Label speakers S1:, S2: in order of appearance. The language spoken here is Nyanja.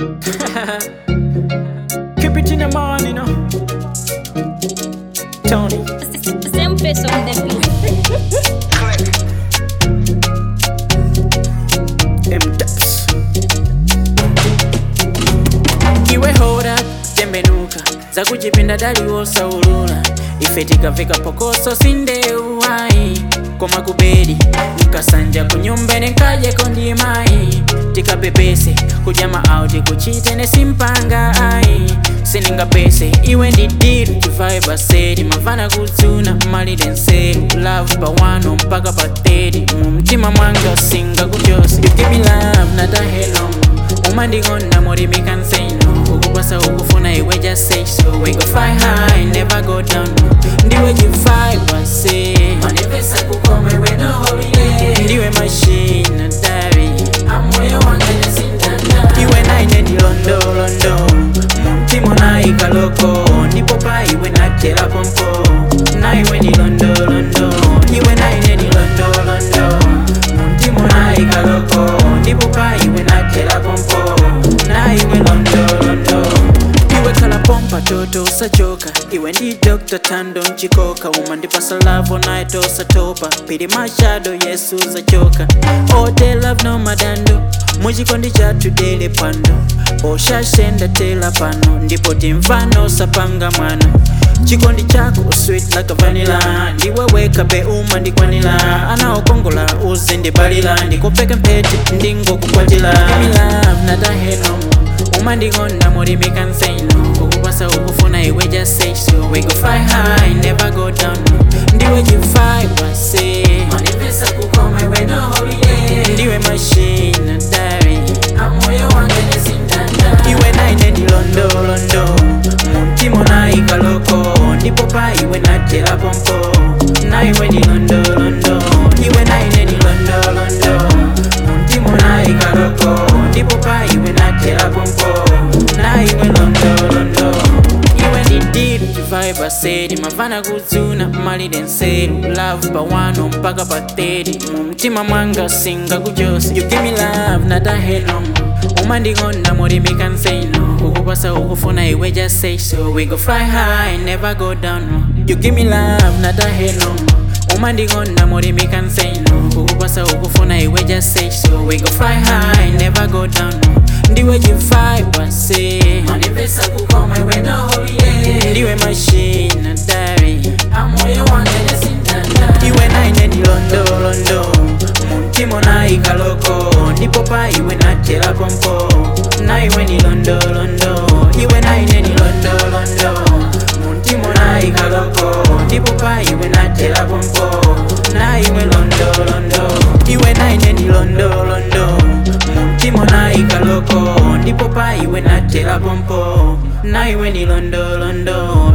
S1: Keep it in the morning, you know. Tony.
S2: Same face on the beat.
S1: M-Taps. iwe hora tembenuka za kujipinda daliwosa ulula ife tikafika pokoso sindeuwai koma kubedi mkasanja kunyumbene nkajeko ndimai tikapepese kujama auti kuchitene simpanga ai sininga pese iwe ndidiru chivaye basedi mavana kudzuna malire nseru love pawano mpaka pa 30 mu mtima mwanga singa kuchosi you give me love not a hello umandikonda mori me can say no ukupasa ukufuna iwe just say so we go fly high never go down ndiwe jifai wase manipesa kukoma iwe no holiday ndiwe machine dari amoyo wange nesindanda iwe naine ndilondolondo mumtima naikaloko ndipo pa iwe natela pompo naiwe ndilondolondo iwe naine ndilondolondo mumtima naikaloko ndipo pa iwe natela pompo naiwe londolondo iwe khala pompa toto usachoka iwe ndi dr tando mchikoka uma ndipasa lavo naye tosatopa pili machado yesu zachoka ote love no madando muchikondi chathu dele pano oshashenda tela pano ndipo timvano sapanga mwana chikondi chako sweet like a vanilla ndiwe weka be uma ndikwanila anaokongola uze ndibalila ndikopeke mpete ndingokukwatila Give me love nataheno umandikonda mori me can say no ukupasa ukufuna iwe just say so we go fly high never go down ndiwe jifai wase manipesa kukoma iwe no holiday ndiwe machine dari amoyo wange nesindanda iwe naine ndilondolondo mumtima naikaloko ndipo pa iwe natela pompo naiwe ndilondolondo iwe naine ndilondolondo mumtima naikaloko ndipo pa iwe natela pompo naiwe londolondo iwe ndidiru chivibe asedi mavana kudzuna malire nseru love pawano mpaka pa 30 mu mtima mwanga singa kuchosi you give me love nataheno umandikonda mori me can say no ukupasa ukufuna iwe just say so we go fly high never go down you give me love nataheno umandikonda mori me can say no ukupasa ukufuna iwe just say so we go fly high never go down ndiwe jifai wase manipesa kukoma iwe no holiday ndiwe machine dari amoyo wange nesindanda iwe naine ndilondolondo mumtima naikaloko ndipo pa iwe natela pompo naiwe ndilondolondo iwe naine ndilondolondo mumtima naikaloko ndipo pa iwe natela pompo naiwe londolondo iwe naine ndilondolondo mumtima naikaloko ndipo pa iwe natela pompo naiwe ndilondolondo